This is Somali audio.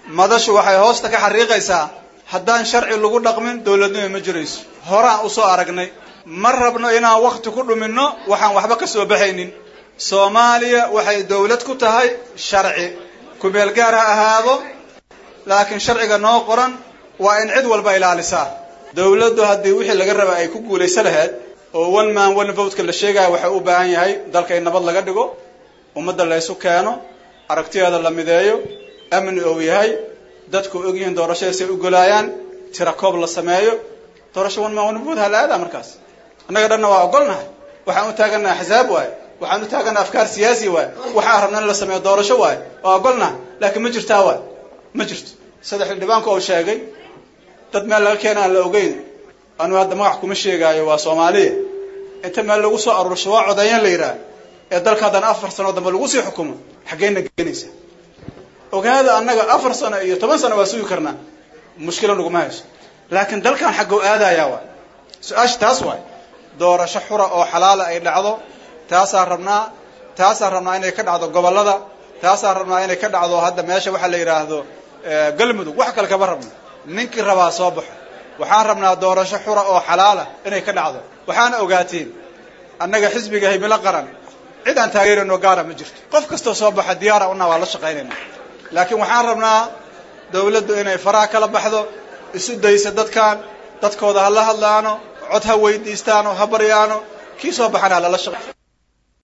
madashu waxay hoosta ka xariiqaysaa haddaan sharci lagu dhaqmin dowladnimo ma jirayso horaan usoo aragnay ma rabno inaan wakti ku dhuminno waxaan waxba ka soo baxaynin soomaaliya waxay dowlad ku tahay sharci kumeel gaar ha ahaado laakiin sharciga noo qoran waa in cid walba ilaalisaa dowladdu haddii wixii laga raba ay ku guulaysa lahayd oo one man one votka la sheegaya waxay u baahan yahay dalka in nabad laga dhigo ummadda laysu keeno aragtiyeeda la mideeyo amni ou yahay dadku ogyihiin doorashadaasay u golaayaan tira koob la sameeyo doorasho one man one vote ha la aadaa markaas annaga dhanna waa ogolnahay waxaan u taagannaha axsaab waaye waxaan u taagannaha afkaar siyaasi waaye waxaan rabna in la sameeyo doorasho waaye waa ogolnahay laakiin ma jirtaa waay ma jirto saddex xildhibaanku uu sheegay dad meel laga keena aan la ogeyn anu hadda magax kuma sheegaayo waa soomaaliya inta meel lagu soo aruursho waa codeeyaan la yidhaah ee dalka haddana afar sano dambe lagu sii xukumo xaggeyna geenaysa ogaada annaga afar sano iyo toban sano waa sugi karnaa mushkila naguma hayso laakiin dalkan xaggow aadayaa waay su-aasha taas waay doorasho xura oo xalaala ay dhacdo taasaan rabnaa taasaan rabnaa inay ka dhacdo gobollada taasaan rabnaa inay ka dhacdo hadda meesha waxaa la yidhaahdo galmudug wax kale kama rabno ninkii rabaa soo baxo waxaan rabnaa doorasho xura oo xalaala inay ka dhacdo waxaana ogaatiin annaga xisbiga himilo qaran cid aan taageerano gaara ma jirto qof kastoo soo baxa diyaara una waa la shaqaynayna laakiin waxaan rabnaa dawladdu inay faraha kala baxdo isu daysa dadkan dadkooda ha la hadlaano cod ha weydiistaano ha baryaano kii soo baxana ha lala shaqay